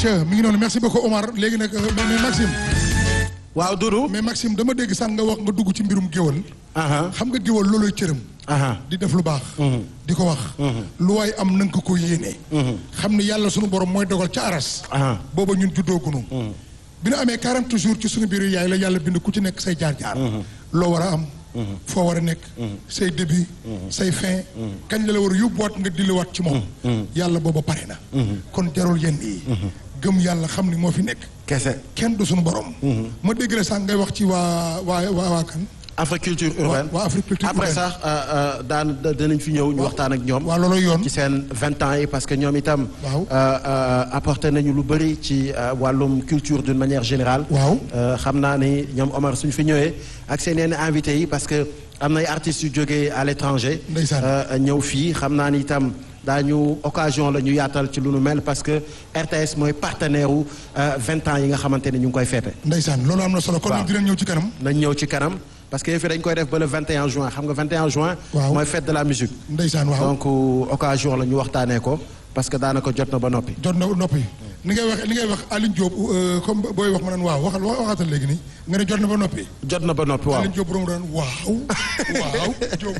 ayca mi ngi noonu merci beaucoup Omar léegi nag mais Maxime. waaw Doudou. mais Maxime dama dégg sànq nga wax nga dugg ci mbirum géwal. aha xam nga géwal looloy cëram. aha di def lu baax. di ko wax. lu waay am na nga ko ko yéene. xam ni yàlla sunu borom mooy dogal ca aras. aha booba ñun juddoo gunu bi ñu amee 40 jours ci suñu biir yaay la yàlla bind ku ci nekk say jaar-jaar. loo war a am. foo war a nekk. say début. say fin. kañ la la war a yóbbuwaat nga dilliwaat ci moom. yàlla booba pare na. kon jarul yenn yi. gëm yàlla xam ni moo fi nekk. kese kenn du suñu borom. ma dégg la sànq ngay wax ci waa waa waa waa kan. Africulture urbaine waa Africulture après urbaine. sax daan danañ fi ñëw ñu waxtaan ak ñoom. waa looloo yoon. ci seen vingt ans yi parce que ñoom itam. Waaw. euh, euh, apporté nañu lu bëri ci euh, wàllum culture d'une manière générale. Waaw. Euh, xam naa ni ñoom Omar suñ fi ñëwee ak seen yenn invités yi parce que am na ay artistes yu jógee à l'étranger. Ndeysaan. euh, ñëw fii xam naa ni itam daañu occasion la ñu yaatal ci lu nu mel parce que RTS mooy partenaire wu vingt ans yi nga xamante ne ñu ngi koy féete. Ndeysaan loolu am na solo kon Waaw. nag dinañ ñëw ci kanam. nañ ñëw ci kanam parce que fi dañ koy def ba le 21 juin xam nga 21 juin. Waaw. mooy fête de la musique. Ndeysaan waaw. donc euh, occasion la ñu waxtaanee ko parce que daanaka jot na ba noppi. jot na noppi ni ngay wax li ngay wax Aline Diop euh, comme booy wax ma naan waaw waxal waxatal léegi nii nga ne jot na ba noppi. jot na ba noppi waaw. Aline Diop borom daan waaw waaw Diop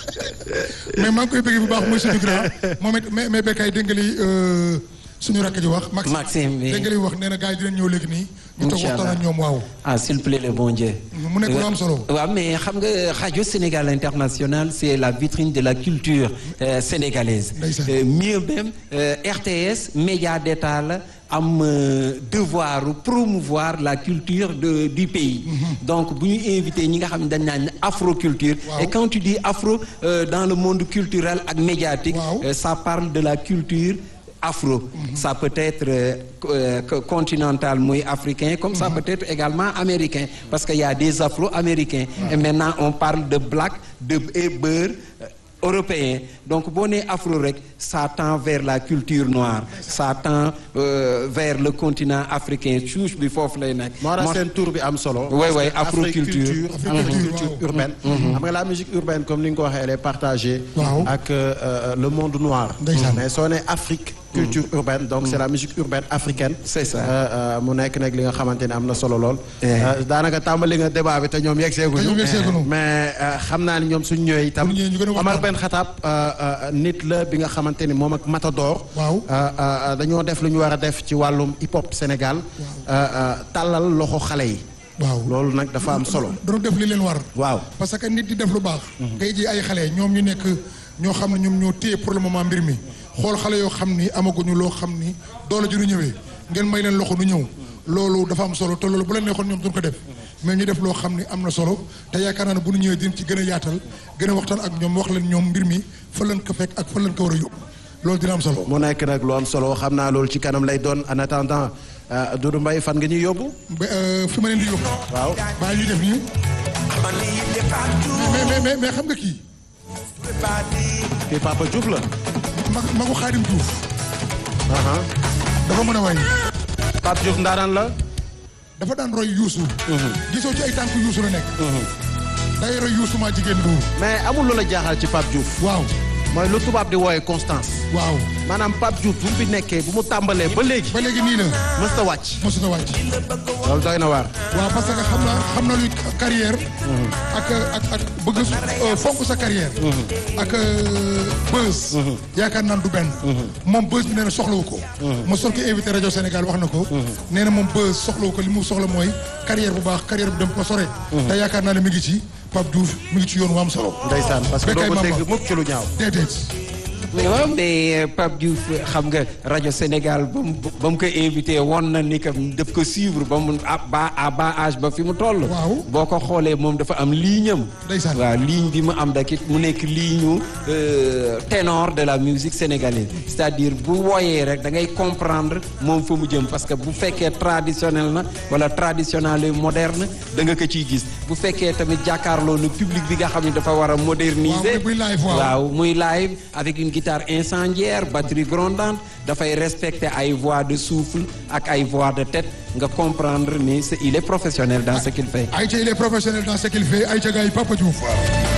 mais maa ngi koy bëgg bu baax muy suñu grand moom it mais mais béykat yi dégg nga li euh, suñu rakk ji wax. Maxime, oui. dégg nga li wax nee na gars yi dinañ ñëw léegi nii. ñu toog Inch'Allah. waxtaan ak ñoom waaw. ah s'il plaît le bon Dieu. mu nekk lu am solo. waaw mais xam nga rajo Sénégal International c'est la vitrine de la culture euh, sénégalaise. Ndeysaan. Euh, mieux même euh, RTS média d'État la am euh, devoir promouvoir la culture de du pays. donc bu ñu invité ñi nga xam ne dañ naan afroculture. Waaw. et quand tu dis afro euh, dans le monde culturel ak médiatique. Waaw. euh, ça parle de la culture. afro ça peut être euh, euh, co- continental muy africain comme ça peut être également américain parce que y a des afro-américains et maintenant on parle de black de et beurre euh, européen donc boo nee afro rek ça tend vers la culture noire ça tend euh, vers le continent africain souche bi foofu lay nekk moo tax Moo- seen tour bi am solo. Ouais, parce ouais, que afroculture. Afroculture, culture waaw. urbaine. xam nga la musique urbaine comme ni nga ko waxee elle est partagée. Waaw. ak euh, euh, le monde noir. Ndeysaan. mais soo nee Afrique. culture urbaine donc c'est la musique urbaine africaine. C'est ça. Euh, euh, mu nekk nag li nga xamante ne am na solo lool. Eh. Euh, daanaka tàmbali nga débat bi te ñoom yegg Te ñoom seeguñu. yegseeguñu. mais euh, xam naa ni ñoom suñ ñëwee itam. Bu ñu ñëwee ñu gën a waxtaan. Omar Ben Khattab euh, euh, nit la bi nga xamante ni moom ak Matador. Waaw. Euh, euh, dañoo def lu ñu war a def ci wàllum hip hop Sénégal. euh, euh, tàllal loxo xale yi. waaw loolu nag dafa am solo. doon def li leen war. waaw parce que nit di def lu baax. ngay ji ay xale ñoom ñu nekk ñoo xam ne ñoom ñoo téye pour le moment mbir mi xool xale yoo xam ni amaguñu loo xam ni doole ji nu ñëwee ngeen may leen loxo nu ñëw loolu dafa am solo te loolu bu leen neexoon ñoom duñ ko def mais ñu def loo xam ni am na solo te yaakaar naa ne bu nu ñëwee dinañ ci gën a yaatal gën a waxtaan ak ñoom wax leen ñoom mbir mi fa leen ko fekk ak fa leen ko war a yóbbu loolu dina am solo. mu nekk nag lu am solo xam naa loolu ci kanam lay doon en attendant euh, Doudou Mbaye fan nga ñuy yóbbu. ba euh, fi ma leen di yóbbu. waaw baa ñuy def nii mais mais mais mais xam nga kii kii Papa Diouf la. mag magu Xaadim Diouf aha dafa mën a way Pape Diouf ndaanaan la. dafa daan roy yuusu gisoo ci ay tànk yuusu la nekk day roy yuusu maa jigéen bu mais amul lu la jaaxal ci Pape Diouf. waaw mooy lu tubaab di wooye constance. waaw maanaam Pape Diouf bu mu fi nekkee bu mu tàmbalee ba léegi. ba léegi nii la mësta wàcc. mosut a wàcc loolu doy na waar. waaw parce que xam na xam na luy carrière ak ak ak bëgg euh, fonk sa carrière ak euh, buzz yaakaar naan du benn moom buzz bi nee na soxlawu ko ma sol ko invité rajo Sénégal wax na ko nee na moom buzz soxlawu ko li mu soxla mooy carrière bu baax carrière bu dem ko sore te yaakaar naa ne mi ngi ci Pape Diouf mi ngi ci yoon wu am solo ndeysaan parce que doo Bécaye ko Mamba. dégg mukk ci lu ñaaw. déedéet waaw mais euh, Pape Diouf xam nga rajo Sénégal ba mu ba mu ko invité woon na ni que daf ko suivre ba mu à bas à bas âge ba fi mu toll. Waaw. boo ko xoolee moom dafa am ligne am. Ndeysaan. waaw ligne bi mu am dakit mu nekk ligne euh, ténor de la musique sénégalaise c'est-à-dire bu wooyee rek da ngay comprendre moom fa mu jëm parce que bu fekkee traditionnel na wala traditionnel et moderne da nga ko ciy gis bu fekkee tamit jàkkaarloo nu public bi nga xam ne dafa war a moderniser. Waaw, muy live, waaw. waaw muy live avec une guitare incendiaire batterie grondante dafay respecter ay voix de souffle ak ay voix de tête nga comprendre ni c'est- il est professionnel dans ce qu'il fait Aïcha il est professionnel dans ce qu'il fait Aïcha gars yi Papa Diouf